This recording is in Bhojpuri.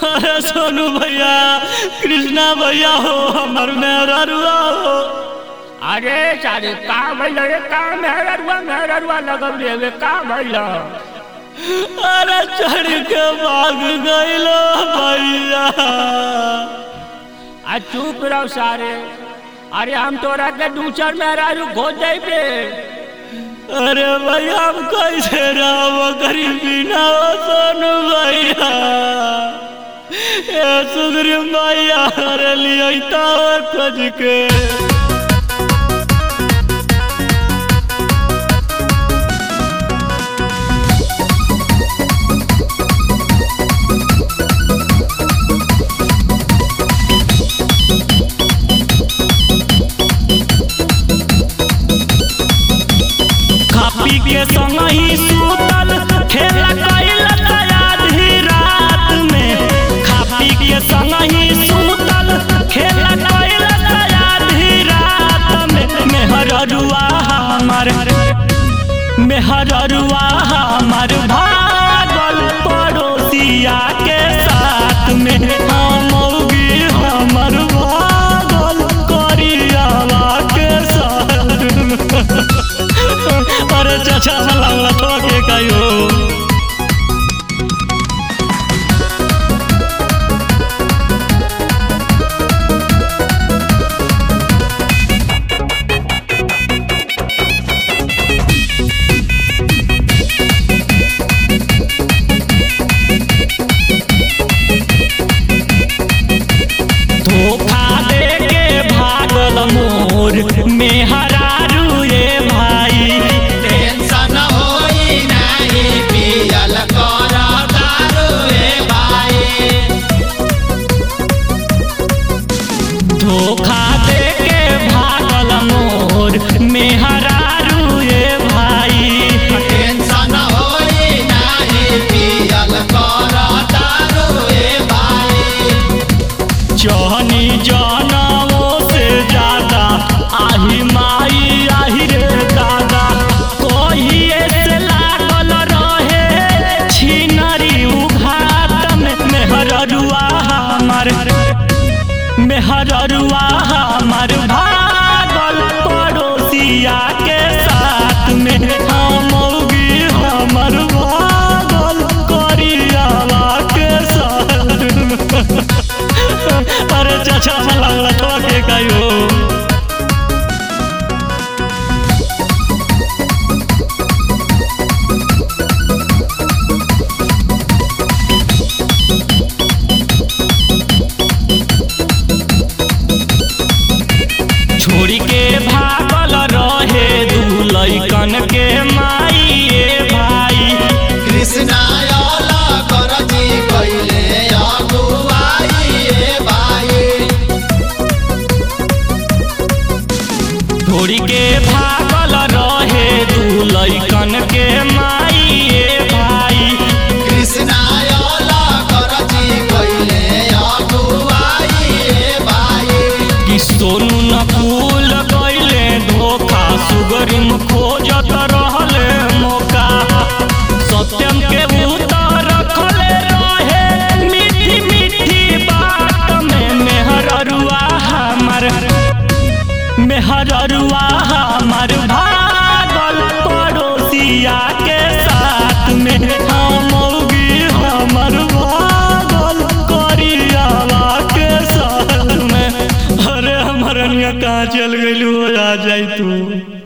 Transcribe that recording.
अरे सोनू भैया कृष्णा भैया हो हमर मेहरा रुआ हो अरे सारे का भइल रे का मेहररुआ मेहररुआ लगल रे का भइल अरे चढ़ के भाग गइलो भैया आ चुप रहो सारे अरे हम तोरा के दूसर मेहरारू खो जाइबे अरे भैया हम कैसे रहो गरीबी ना हो सोनू भैया ए सुग्रीव भैया अरे लिया खोज के खा पी के संग ही सूतल खेला कैल आधी रात में खा पी के संग ही सूतल खेला कैल आधी रात में मेहररुआ हमर मेहररुआ हमर भागल पड़ोसिया के साथ में हमौगी हमर भागल करियावा के साथ में अरे चाचा लगला ठोके कहियो धोखा दे के भागल मोर मेहरारू रे भाई टेंशन होई नाही पियल कर दारू रे भाई धोखा दे के भागल मोर मेहरारू रे भाई टेंशन होई नाही पियल कर दारू रे भाई जहनी जनमो से ज्यादा आही माई आही रे दादा कहिए से लागल रहे छिनरी उघात में मेहररुआ हमर मेहररुआ हमर भागल पड़ोसिया के साथ में हमौगी हमर भागल करियावा के साथ में अरे चाचा लगला ठोके कहियो छोड़ी के भागल रहे दू लैकन के माई ए भाई कृष्णा अला कर जी कइले अगुवाई रे भाई छोड़ी के भागल रहे दू लैकन के माई ए भाई कृष्णा अला कर जी कइले अगुवाई रे भाई कि सोनू न भूल गईले धोखा सुगरिम खोजत रहले मौका सत्यम के उतर रखले रहे मीठी मीठी बात में मेहररुआ हमर मेहररुआ हमर भागल पड़ोसिया के साथ में हमौगी हमर भागल करियावा के साथ में अरे हमर कहाँ चल गइलू आ जाई तू